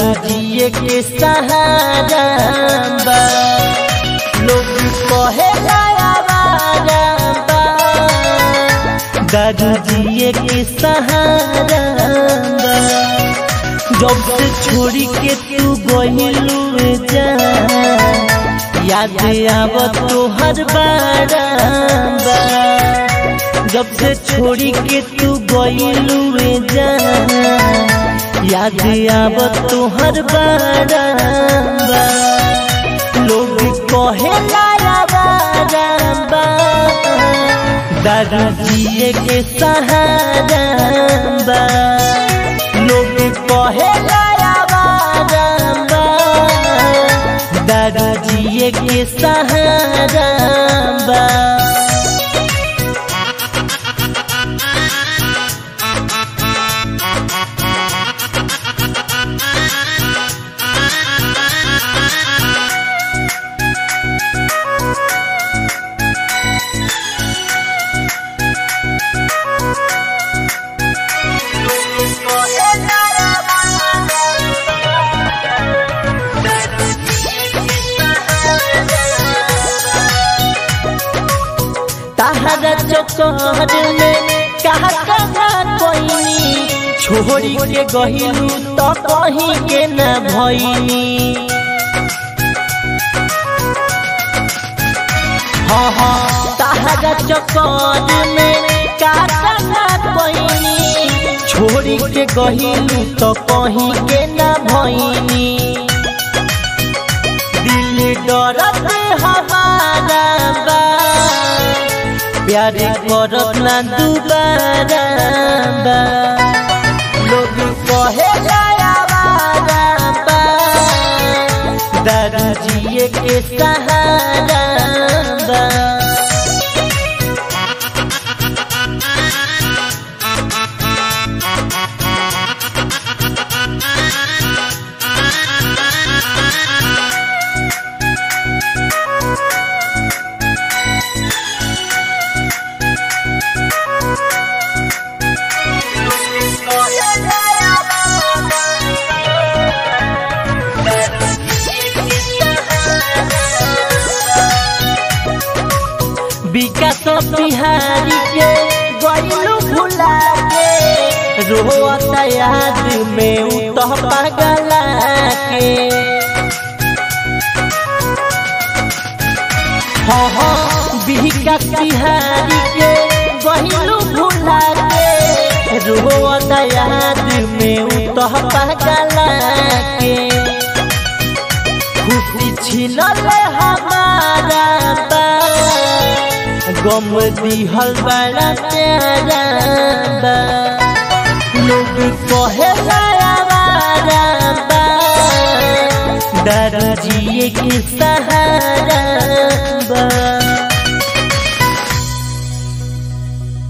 दारू जिए के सहारा बा लोग कहे आवारा बा दारू जिए के सहारा बा जब से छोड़ी के तू गहिलू जा याद आवत तोहर बारा बा जब से छोड़ी के तू गइलू जा याद आवत तोहर बारा बा लोग कहे लाया बारा बा दारू जिए के सहारा बा लोग कहे लाया बारा बा दारू जिए के सहारा बा ताहरा चौकहर में कहा कहा कोइनी छोड़ी के गहिलू तो कहीं के न भइनी हाँ हाँ ताहरा चौकहर में कहा कहा कोइनी छोड़ी के गहिलू तो कहीं के न भइनी दिल डरत हमारा बा प्यार करत ना दुबारा बा लोग कहे आवारा बा दारू जिए के सहारा बा विकास बिहारी के गइलू भुला के रोता याद में उतह पगला के हाँ हाँ विकास बिहारी के गइलू भुला के रोता याद में उतह पगला के खुशी छिनल हमारा बा गम दिहल बड़ा प्यारा बा लोग कहे आवारा बा दारू जिए के सा